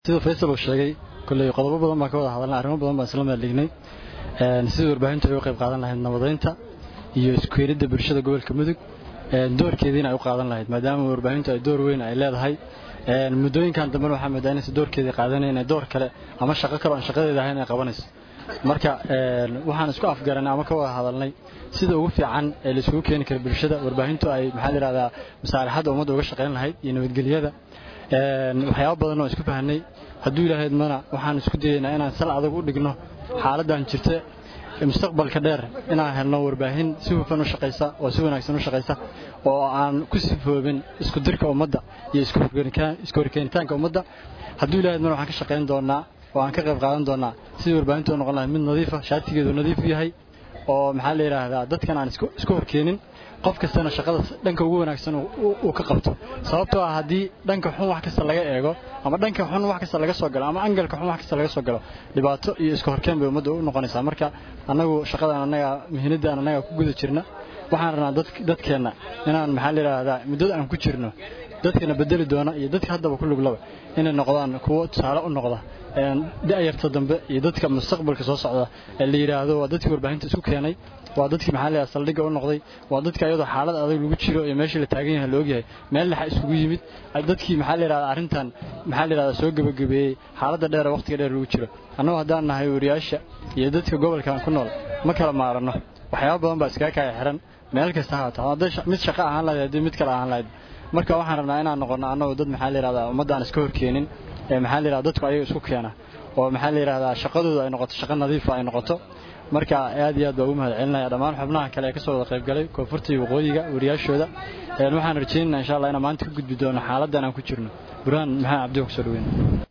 sida faysal uu sheegay kolley qodobo badan baan ka wada hadalnay arrimo badan baan isla meeldhignay sidii warbaahintu ay uga qayb qaadan lahayd nabadaynta iyo iskueenidda bulshada gobolka mudug doorkeediina ay u qaadan lahayd maadaama warbaahintu ay door weyn ay leedahay muddooyinkan dambena waxaa moodaa inaysa doorkeedii qaadanayn door kale ama shaqo kale aan shaqadeeda ahayn ay qabanayso marka waxaan isku afgaranay ama ka wada hadalnay sida ugu fiican ee laisugu keeni kara bulshada warbaahintu ay maxaa layidhahdaa masaalixadda ummadda uga shaqayn lahayd iyo nabadgelyada waxyaaba badan oo isku fahnay hadduu ilaahayd mana waxaan isku dayaynaa inaan sal adag u dhigno xaaladdan jirta mustaqbalka dheer inaan helno warbaahin si hufan u shaqaysa oo si wanaagsan u shaqaysa oo aan ku sifoobin isku dirka ummadda iyo isku horkeenitaanka ummadda hadduu ilaahayd mana waxaan ka shaqayn doonaa oo aan ka qayb qaadan doonaa sidii warbaahintu u noqon lahayd mid nadiifa shaatigeedu nadiif yahay oo maxaa la yidhaahdaa dadkan aan isku horkeenin qof kastana shaqada dhanka ugu wanaagsan uu ka qabto sababtoo ah haddii dhanka xun wax kasta laga eego ama dhanka xun wax kasta laga soo galo ama angalka xun wax kasta laga soo galo dhibaato iyo iska horkeen bay ummadda u noqonaysaa marka annagu shaqadan annaga muhiimaddan annaga ku guda jirna waxaan rabnaa dadkeenna inaan maxaa la yidhaahdaa muddada aan ku jirno dadkana bedeli doona iyo dadka haddaba ku luglaba inay noqdaan kuwo tusaale u noqda da'yarta dambe iyo dadka mustaqbalka soo socda ee la yidhaahdo waa dadkii warbaahinta isku keenay waa dadkii maxaa la saldhigga u noqday waa dadka iyadoo xaalad adag lagu jiro iyo meeshii la taagan yahay la ogyahay meel dhexa isugu yimid dadkii maxaa la yidhahdaa arrintan maxaa la yidhahdaa soo gebagabeeyey xaaladda dheer ee waqtiga dheer lagu jiro annagu haddaan nahay wariyaasha iyo dadka gobolkan ku nool ma kala maaranno waxyaaba badan baa iskaga kaya xiran meel kasta ha haato hadday mid shaqo ahaan lahayd haddii mid kale ahaan lahayd marka waxaan rabnaa inaan noqonno annagu dad maxaa la yidhahdaa ummaddaan iska horkeenin ee maxaa la yidhahdaa dadku ayaga isku keena oo maxaa la yidhahdaa shaqadooda ay noqoto shaqo nadiifa ay noqoto marka aad iyo aad baa ugu mahad celinaya dhammaan xubnaha kale ee ka soo wada qayb galay koonfurta iyo waqooyiga wariyaashooda waxaan rajaynaynaa insha allah inaan maanta ka gudbi doono xaaladdan aan ku jirno burhaan maxamed cabdi ku soo dhaweyn